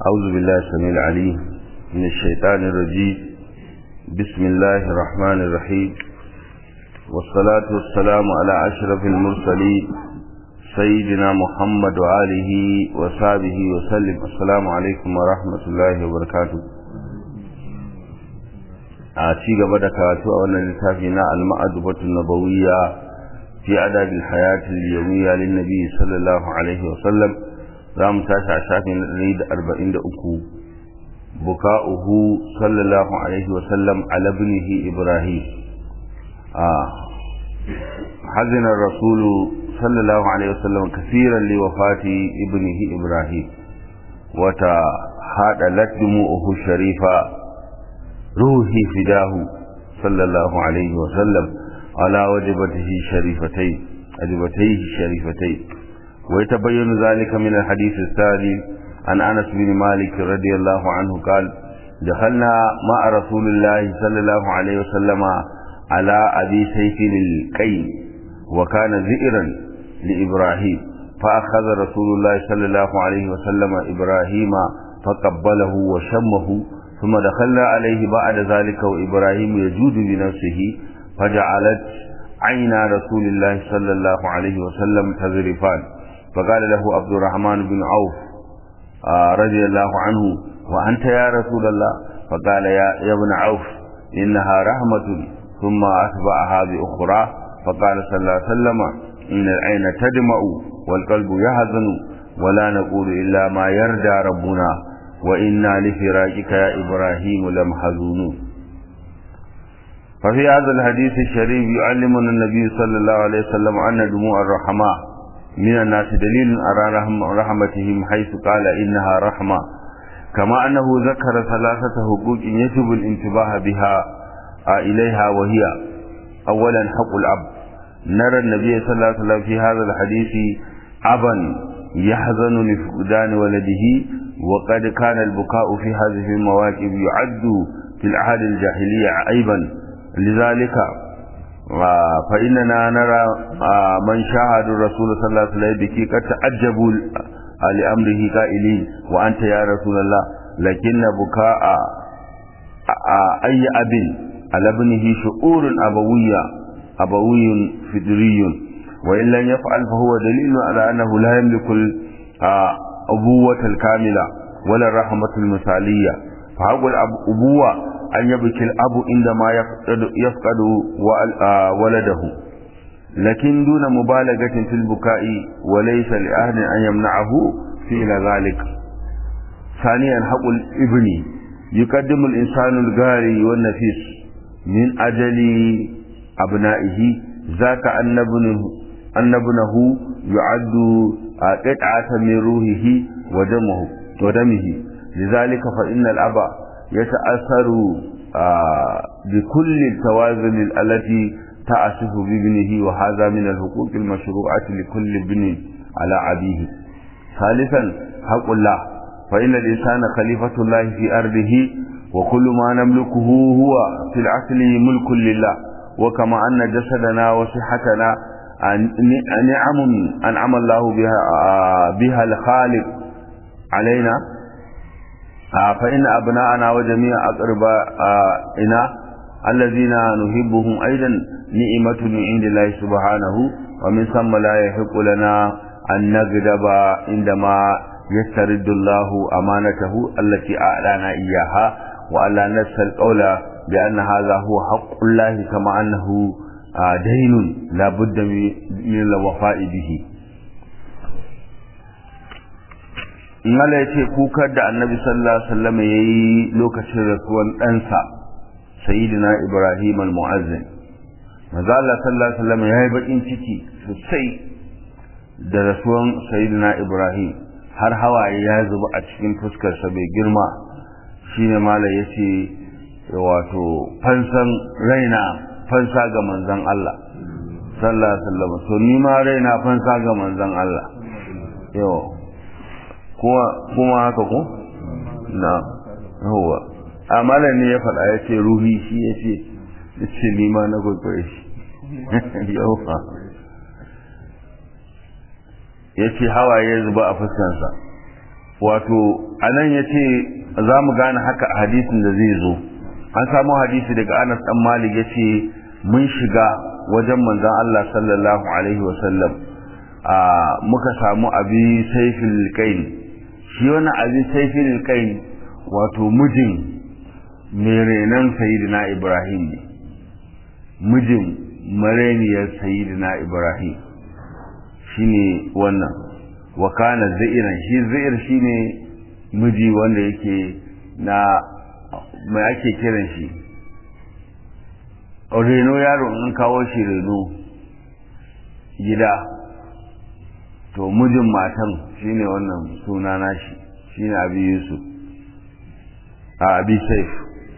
أعوذ بالله السميع العليم من الشيطان الرجيم بسم الله الرحمن الرحيم والصلاة والسلام على أشرف المرسلين سيدنا محمد وآله وصحبه وسلم السلام عليكم ورحمة الله وبركاته a ci gaba da karatu a wannan littafi na al-ma'adubatu nabawiyya fi adab al-hayat al-yawmiyya lin nabi sallallahu alaihi wa sallam za mu tashi a shafin 143 buka'uhu sallallahu alaihi wa sallam ala ibnihi ibrahim a hazina ar-rasul sallallahu alaihi wa sallam kaseeran li wafati ibnihi ibrahim wata hada latdumuhu sharifa روحي فداه صلى الله عليه وسلم على وجبته الشريفتين أجبتيه الشريفتين ويتبين ذلك من الحديث الثاني عن أنس بن مالك رضي الله عنه قال دخلنا مع رسول الله صلى الله عليه وسلم على أبي سيف القين وكان زئرا لإبراهيم فأخذ رسول الله صلى الله عليه وسلم إبراهيم فقبله وشمه ثم دخلنا عليه بعد ذلك وإبراهيم يجود بنفسه فجعلت عين رسول الله صلى الله عليه وسلم تذرفان فقال له عبد الرحمن بن عوف آه رضي الله عنه وأنت يا رسول الله فقال يا, يا ابن عوف إنها رحمة ثم أتبعها بأخرى فقال صلى الله عليه وسلم إن العين تدمع والقلب يحزن ولا نقول إلا ما يرجى ربنا وإنا لفراقك يا إبراهيم لمحزونون ففي هذا الحديث الشريف يعلمنا النبي صلى الله عليه وسلم أن دموع الرحماء من الناس دليل على رحمتهم حيث قال إنها رحمة كما أنه ذكر ثلاثة حقوق يجب الانتباه بها إليها وهي أولا حق الأب نرى النبي صلى الله عليه وسلم في هذا الحديث أبا يحزن لفقدان ولده وقد كان البكاء في هذه المواقف يعد في العهد الجاهلية عيبا لذلك فإننا نرى من شاهد الرسول صلى الله عليه وسلم بكي قد تعجبوا لأمره قائلين وأنت يا رسول الله لكن بكاء أي أب على ابنه شعور أبوية أبوي فدري وإن لم يفعل فهو دليل على أنه لا يملك الأبوة الكاملة ولا الرحمة المثالية فحق الأبوة أن يبكي الأب عندما يفقد, يفقد ولده لكن دون مبالغة في البكاء وليس لأهل أن يمنعه فعل ذلك ثانيا حق الابن يقدم الإنسان الغاري والنفيس من أجل أبنائه ذاك أن ابنه أن ابنه يعد قطعة من روحه ودمه ودمه لذلك فإن الأب يتأثر بكل التوازن التي تعسف بابنه وهذا من الحقوق المشروعة لكل ابن على أبيه ثالثا حق الله فإن الإنسان خليفة الله في أرضه وكل ما نملكه هو في الأصل ملك لله وكما أن جسدنا وصحتنا نعم أنعم الله بها, بها الخالق علينا فإن أبناءنا وجميع أقربائنا الذين نحبهم أيضا نعمة من عند الله سبحانه ومن ثم لا يحق لنا أن نغضب عندما يسترد الله أمانته التي أعلانا إياها وألا نسى القول بأن هذا هو حق الله كما أنه دين لا بد من الوفاء به Mala ya ce kukar da annabi sallallahu Alaihi wasallam ya yi lokacin rasuwan ɗansa, Sayyidina Ibrahim al-Mu'azzin. Maza Allah sallallahu Alaihi wasallam ya yi baƙin ciki sosai da rasuwan Sayyidina Ibrahim har hawaye ya zuba a cikin fuskarsa bai girma shi ne Mala ya ce wato fansan raina fansa ga manzan Allah sallallahu alaihi wasallam so ni ma raina fansa ga manzan Allah yau kuma kuma haka ko na yawa amala ne ya faɗa ya ce ruhi shi ya ce ya ce ni ma na kwaikwaye shi yawa ya ce hawaye zuba a fuskansa wato anan yace za mu gane haka a hadisin da zai zo an samu hadisi daga Anas dan Malik yace mun shiga wajen manzon Allah sallallahu alaihi wasallam a muka samu abi saifil qain shi wannan abi saifil qain wato mijin mai renon sayyidina Ibrahim ne mijin mareniyar sayyidina Ibrahim shine wannan wa kana za'iran shi za'ir shine miji wanda yake na mai ake kiran shi reno yaro in kawo shi reno gida to mijin matan shine wannan suna nashi shine abi yusuf a abi saif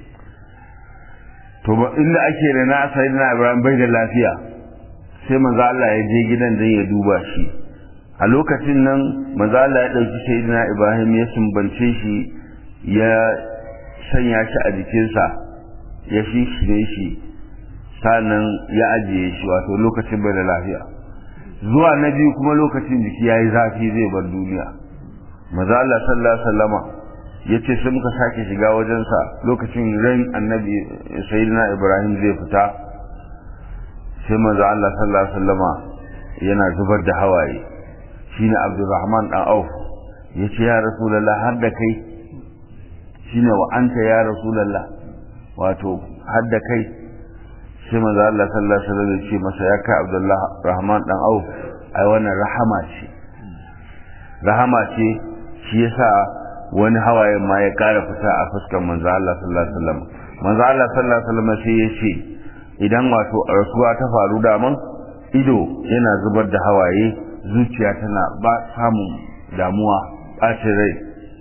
to inda ake rena sayyidina ibrahim bai da lafiya sai manzo Allah ya je gidan dan ya duba shi a lokacin nan manzo Allah ya dauki sayyidina Ibrahim ya sumbance shi ya sanya shi a jikinsa ya shishire shi sannan ya ajiye shi wato lokacin bai da lafiya zuwa na biyu kuma lokacin jiki yayi zafi zai bar duniya manzo Allah sallallahu alaihi wasallama yace sai muka sake shiga wajensa lokacin ran annabi sayyidina Ibrahim zai fita sai manzo Allah sallallahu alaihi wasallama yana zubar da hawaye shine Abdulrahman dan Auf yace ya Rasulullah har da kai shine wa anta ya Rasulullah wato har da kai sai manzo Allah sallallahu alaihi wasallam yace masa ya kai Abdullah Rahman dan Auf ai wannan rahama ce rahama ce shi yasa wani hawaye ma ya kara fita a fuskar manzo Allah sallallahu alaihi wasallam manzo Allah sallallahu alaihi wasallam sai yace idan wato rasuwa ta faru da man ido yana zubar da hawaye zuciya tana ba samun damuwa ɓacin rai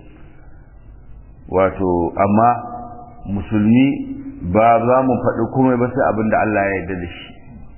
wato amma musulmi ba za mu faɗi komai ba sai abin da Allah ya yarda da shi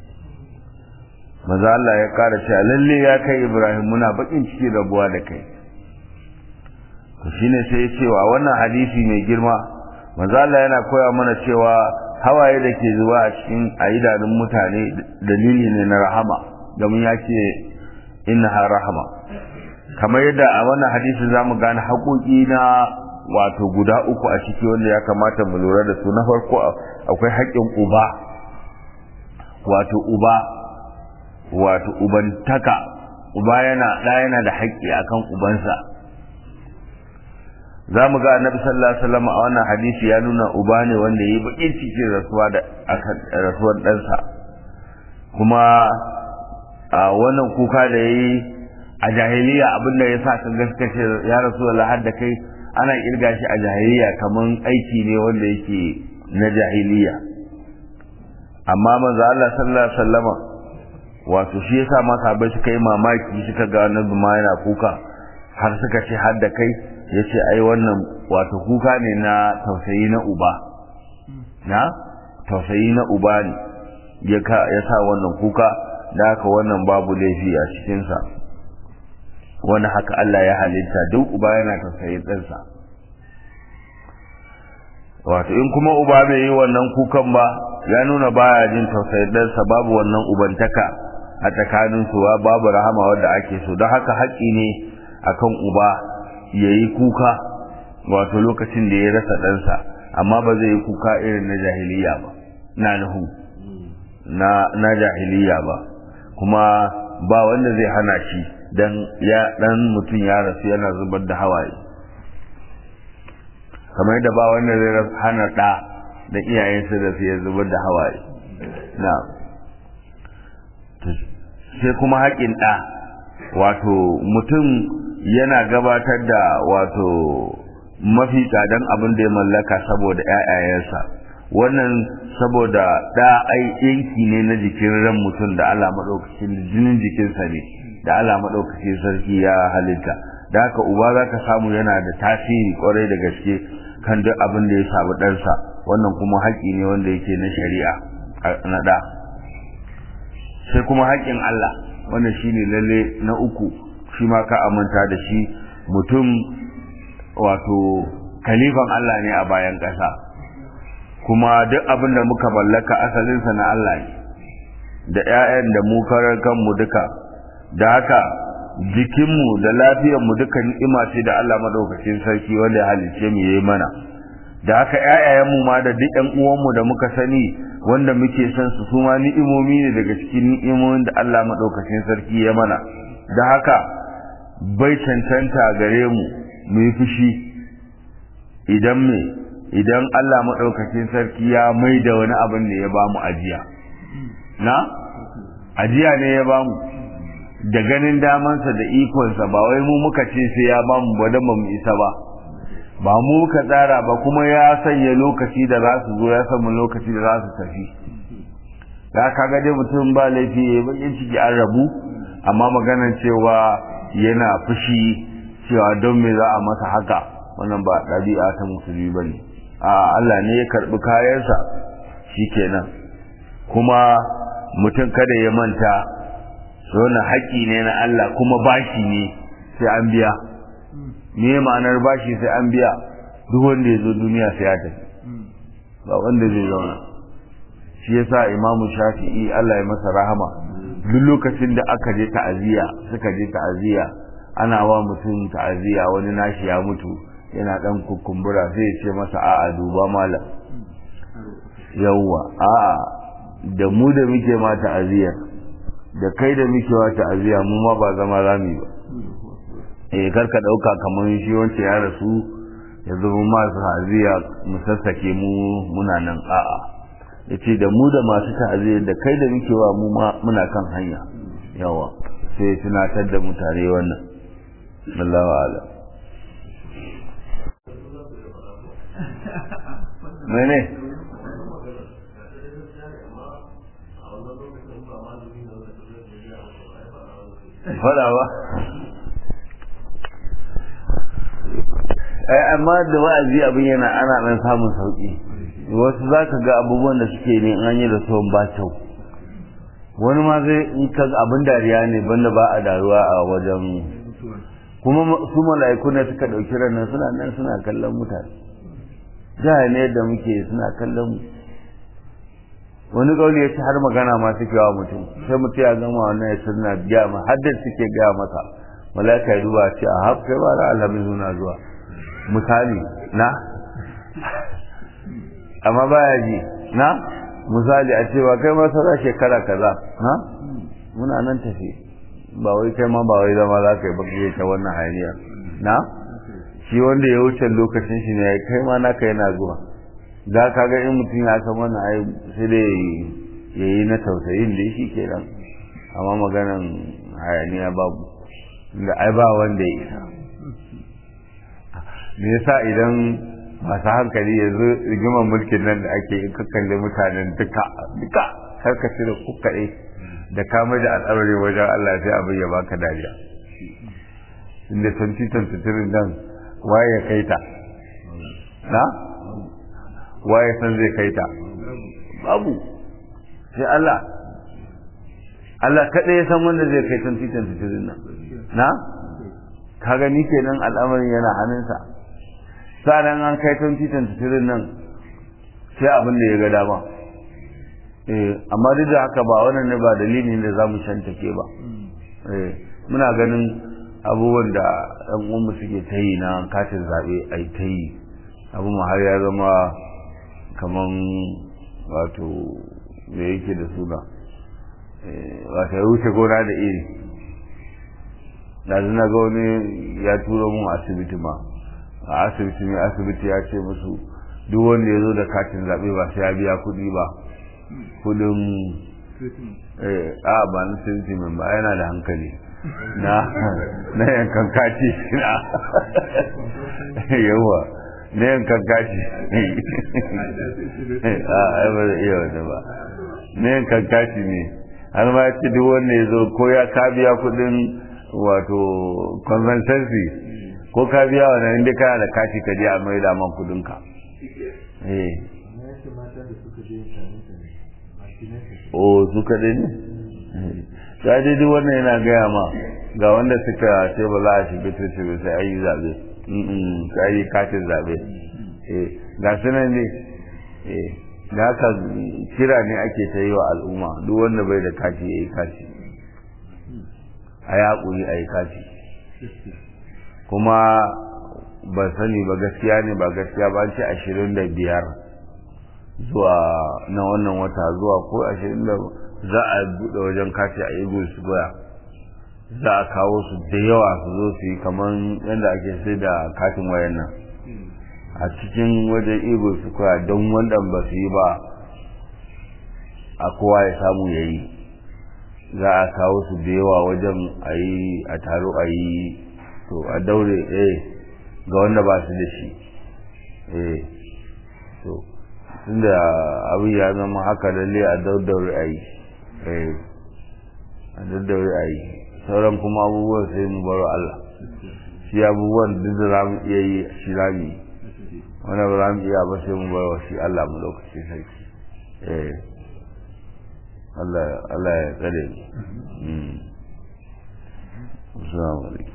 maza Allah ya ƙara cewa lalle ya kai Ibrahim muna bakin ciki rabuwa da kai to shine sai ya cewa wannan hadisi mai girma maza Allah yana koya mana cewa hawaye da ke zuwa a cikin a idanun mutane dalili ne na rahama domin ya ce innaha rahama kamar yadda a wannan hadisi za mu gane haƙoƙi na wato guda uku a ciki wanda ya kamata mu lura da su na farko akwai haƙƙin uba wato uba wato ubantaka uba yana ɗa yana da haƙƙi akan ubansa za mu ga annabi sallallahu alaihi wasallam a wannan hadisi ya nuna uba ne wanda yayi bakin cikin rasuwa da rasuwar ɗansa kuma a wannan kuka da yayi a jahiliya abinda ya sa ka gaskace ya rasulullah har da kai ana kirga shi a jahiliya kaman aiki ne wanda yake na jahiliya amma manzo Allah sallallahu alaihi wasallam wato shi yasa ma sahabbai suka yi mamaki suka ga annabi ma yana kuka har suka ce har da kai ya ce ai wannan wato kuka ne na tausayi na uba na tausayi na uba ne ya sa wannan kuka da haka wannan babu laifi a cikinsa wani haka Allah ya halitta duk uba yana tausayin ɗansa wato in kuma uba bai yi wannan kukan ba ya nuna baya jin tausayin ɗansa babu wannan ubantaka a tsakaninsu babu rahama wadda ake so don haka haƙƙi ne akan uba ya yi kuka wato lokacin da ya rasa ɗansa amma ba zai yi kuka irin na jahiliya ba na nuhu na jahiliya ba kuma ba wanda zai hana shi dan ya dan mutum ya rasu yana zubar da hawaye kamar yadda ba wanda zai hana ɗa da iyayensa da su ya zubar da hawaye na sai kuma haƙin ɗa wato mutum yana gabatar da wato mafi tsadan abin da ya mallaka saboda ‘ya'yayensa wannan saboda ɗa ai yanki ne na jikin ran mutum da Allah maɗaukacin jinin jikinsa ne da Allah maɗaukacin sarki ya halitta da haka uba za ka samu yana da tasiri kwarai da gaske kan duk abin da ya samu ɗansa wannan kuma haƙƙi ne wanda yake na shari'a na ɗa sai kuma haƙƙin Allah wannan shine lalle na uku shi ma ka amanta da shi mutum wato kalifan Allah ne a bayan ƙasa kuma duk abin da muka mallaka asalinsa na Allah ne da 'ya'yan da mu karar kanmu duka da haka jikinmu da lafiyarmu duka ni'ima ce da Allah madaukakin sarki wanda ya halicce mu yayi mana da haka ƴaƴayenmu ma da duk ƴan uwanmu da muka sani wanda muke son su su ma ni'imomi ne daga cikin ni'imomin da Allah madaukakin sarki ya mana da haka bai cancanta gare mu mu yi fushi idan me idan Allah madaukakin sarki ya mai da wani abin da ya bamu ajiya na ajiya ne ya bamu da ganin damansa da ikonsa ba wai mu muka ce sai ya ba mu ba mu isa ba ba mu muka tsara ba kuma ya sanya lokaci da za su zo ya samu lokaci da za su tafi da kaga dai mutum ba laifi ya bakin ciki an rabu amma maganar cewa yana fushi cewa don me za a masa haka wannan ba ɗabi'a ta musulmi ba ne a Allah ne ya karɓi kayansa shikenan kuma mutum kada ya manta wannan haƙƙi ne na Allah kuma bashi ne sai an biya me ma'anar bashi sai an biya duk wanda ya zo duniya sai ya tafi ba wanda zai zauna shi yasa imamu shafi'i Allah ya masa rahama duk lokacin da aka je ta'aziyya suka je ta'aziyya ana wa mutum ta'aziyya wani nashi ya mutu yana dan kukumbura sai ya ce masa a'a duba malam yawwa a'a da mu da muke ma ta'aziyyar da kai da muke wa ta'aziyya mu ma ba zama rami ba eh karka dauka kamar shi wance ya rasu yanzu mu ma ta'aziyya mu sassake mu muna nan a'a yace da mu da masu ta'aziyya da kai da muke wa mu ma muna kan hanya yawa sai tunatar da mutane wannan Allahu a'lam mene fada ba ai amma da wa'azi abin yana ana dan samun sauki wasu zaka ga abubuwan da suke ne an yi da son ba kyau wani ma zai in ka abin dariya ne banda ba a daruwa a wajen kuma su mala'iku ne suka dauki ranar suna nan suna kallon mutane jihar ne da muke suna kallon mu wani kauli ya ci har magana ma suke wa mutum sai mutum ya gama wannan ya suna biya ma har da suke gaya masa malaka ya duba ce a haf kai ba da alhamis suna zuwa misali na amma baya ji na misali a cewa kai ma sauran shekara kaza na muna nan tafi ba wai kai ma ba wai zama za ka yi baki ta wannan hayaniyar na shi wanda ya wuce lokacin shi ne kai ma naka yana zuwa za ka ga in mutum ya san wannan ai sai dai ya yi na tausayin da shi ke nan amma maganan hayaniya babu da ai ba wanda ya isa me yasa idan masu hankali yanzu rigimar mulkin nan da ake in ka kalli mutanen duka duka karkace da kukaɗe da kama da al'amari wajen Allah sai abin ya baka dariya inda 2023 nan waye ya kai ta na waye san zai kai ta babu sai Allah Allah kaɗai ya san wanda zai kai 2023 nan na ka gani kenan al'amarin yana hannunsa sa'an an kai 2023 nan sai abin da ya ga dama eh amma duk da haka ba wannan ne ba dalilin da zamu shantake ba eh muna ganin abubuwan da ɗan uwanmu suke ta yi na katin zaɓe a yi ta yi abu har ya zama kaman wato me yake da suna wata ya wuce gona da iri yanzu na ga wani ya turo mun asibiti ma a asibiti mai asibiti ya ce musu duk wanda ya zo da katin zaɓe ba sai ya biya kuɗi ba kuɗin a ba na sirti mai ba yana da hankali na na yankan kati na yawa na yankan kati a ai ba zai iya wata ba na yankan kati ne har ma ya ce duk wanda ya zo ko ya ka biya kuɗin wato consultancy ko ka biya wannan inda kana da kati ka je a mai da man kudin ka eh o su kaɗai ne ta dai duk wannan yana gaya ma ga wanda suka ce ba za a shiga tutu ba sai ayi zaɓe sai ayi katin zaɓe ga su nan ne da haka kira ne ake ta yi wa al'umma duk wanda bai da kati ya yi kati a yaƙuri a yi kati kuma ba sani ba gaskiya ne ba gaskiya ba ce ashirin da biyar zuwa na wannan wata zuwa ko ashirin da za a buɗe wajen kati a eagle square za a kawo su da yawa su zo su yi kamar yadda ake sai da katin wayan nan a cikin wajen eagle square don wanda ba su yi ba a kowa ya samu ya yi za a kawo su da yawa wajen a yi a taro a yi to a daure eh ga wanda ba su da shi eh to tunda abin ya zama haka lalle a daddaure a yi eh a daddaure a yi sauran kuma abubuwan sai mu baro Allah shi abubuwan duk da za mu iya yi shi za mu yi wanda ba za mu iya ba sai mu baro shi Allah mu lokaci sarki eh Allah ya tsare mu Assalamu alaikum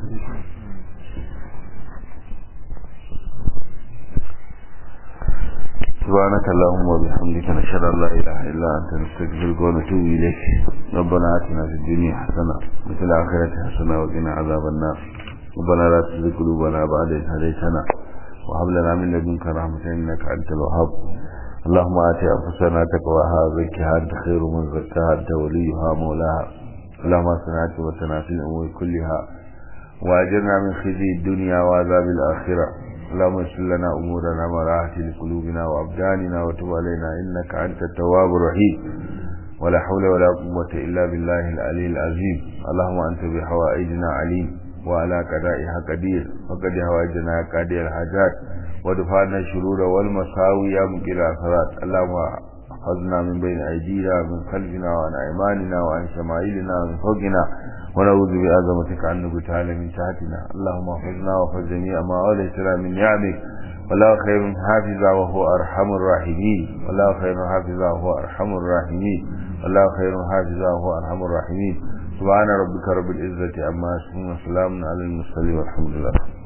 سبحانك اللهم وبحمدك نشهد ان لا اله الا انت نستغفرك ونتوب اليك ربنا اتنا في الدنيا حسنه وفي الاخره حسنه وقنا عذاب النار ربنا لا تزغ قلوبنا بعد إذ هديتنا وهب لنا من لدنك رحمه انك انت الوهاب اللهم آت أنفسنا تقواها وزكها أنت خير من زكاها أنت وليها مولاها اللهم أصلنا عاقبتنا في الأمور كلها وأجرنا من خزي الدنيا وعذاب الآخرة اللهم يسر لنا أمورنا وراحة لقلوبنا وأبداننا وتب علينا إنك أنت التواب الرحيم ولا حول ولا قوة إلا بالله العلي العظيم اللهم أنت بحوائجنا عليم وعلى قضائها قدير وقد هواجنا قادر الحاجات ودفعنا الشرور والمساوي يا مقل الأثرات اللهم أخذنا من بين أيدينا من خلفنا وعن أيماننا وعن شمائلنا ومن فوقنا ونعوذ بعظمتك أن نبتال من تحتنا اللهم احفظنا واحفظ جميع ما أوليتنا من نعمك والله خير حافظا وهو أرحم الراحمين والله خير حافظا وهو أرحم الراحمين والله خير حافظا وهو أرحم الراحمين سبحان ربك رب العزة عما يصفون وسلام على المرسلين والحمد لله